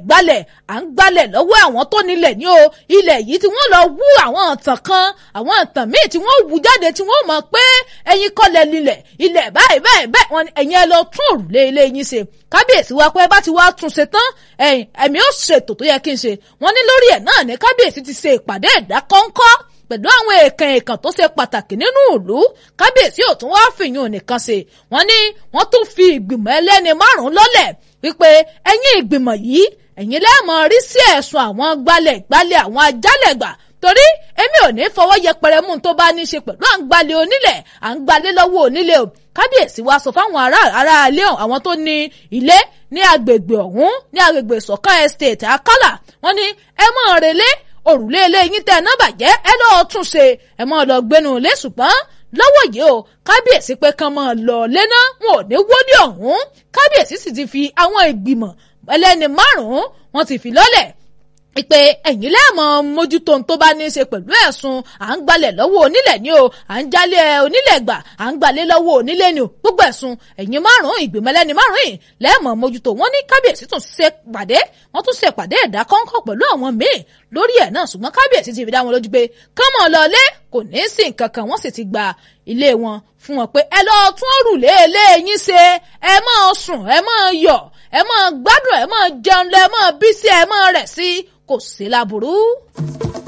gbalẹ̀ à ń gbalẹ̀ lọ́wọ́ àwọn tó nílẹ̀ ní o ilẹ̀ yìí tí wọ́n lọ wú àwọn ọ̀tàn kan àwọn ọ̀tàn míì tí wọ́n wú jáde tí wọ́n mọ̀ pé ẹ̀yin kọ́lẹ̀ nílẹ̀ ilẹ̀ báyìí báyìí bẹ́ẹ̀ wọ́n ní ẹ̀yin ẹ lọ tún òrùlé ilé yín ṣe kábíyèsí wa pé bá ti wá tún ṣe tán ẹ̀yìn ẹ̀mí ó ṣètò tó yẹ kí n ṣe wọ́n ní lórí ẹ̀ náà ní kábíyèsí ti ṣe ìpàdé ẹ̀dá kọ́ńkọ́ pẹ̀lú àwọn èèkàn èèkàn tó ṣe pàtàkì nínú ìlú kábíyèsí ò tún wá fìyún nìkan ṣe wọ́n ní wọ́n tún fi ìgbìmọ̀ ẹlẹ́ni márùn-ún lọ́lẹ̀ wípé ẹ̀yin ìgbìmọ̀ yìí ẹ̀yin lẹ́ẹ̀mọ rí sí ẹ̀sùn àwọn gbalẹ̀ gbalẹ̀ àwọn ajálẹ̀gbà torí èmi ò ní fọwọ́ yẹpẹrẹ mú tó bá ní í ṣe pẹ̀lú à ń gbalẹ̀ onílẹ̀ à ń gbalẹ̀ lọ́wọ́ onílẹ̀ o kábíyèsí wa sọ fáwọn ará ará ilé àwọn tó ní ilé ní agbègbè ọ̀hún ní agbègbè ìsọ̀kan estate akálà wọ́n ní ẹ mọ̀ relé òrùlé ilé yín tẹ́ ẹ náà bàjẹ́ ẹ lọ́ọ́ tún ṣe ẹ mọ̀ lọ gbénu ilé ṣùgbọ́n lọ́wọ́ yìí o kábíyèsí pé kán máa lọ lẹ́nà wọn ò ní wọlé ọ̀hún kábíyèsí sì ti fi àwọn ìgbìmọ̀ ẹlẹ́ni márùn-ún wọn ti fi lọ́lẹ̀ ìpè ẹ̀yìn lẹ́ẹ̀mọ́ mójútó tó bá ní í ṣe pẹ̀lú ẹ̀sùn à ń gbalẹ̀ lọ́wọ́ onílẹ̀ ni o à ń jálẹ̀ onílẹ̀ gbà à ń gbalẹ̀ lọ́wọ́ onílẹ̀ ni o gbogbo ẹ̀sùn ẹ̀yìn márùn-ún ìgbìmọ̀ ẹlẹ́ni márùn-ún yìí lẹ́ẹ̀mọ́ mójútó wọn ní kábíyèsí tún ṣe pàdé wọn tún ṣe pàdé ẹ̀dá kọ́ńkọ́ pẹ̀lú àwọn míì lórí ẹ̀ náà ṣùgbọ́n kábíyèsí ti fi dá wọn lójú pé kọ́mọ lọlé kò ní í sí nǹkan kan wọ́n sì ti gba ilé wọn fún wọn pé ẹ lọ tún òrùlé ilé yín ṣe ẹ máa sùn ẹ máa yọ̀ ẹ máa gbádùn ẹ máa jẹun lẹ ẹ máa bí sí ẹ máa rẹ̀ sí kò sí láburú.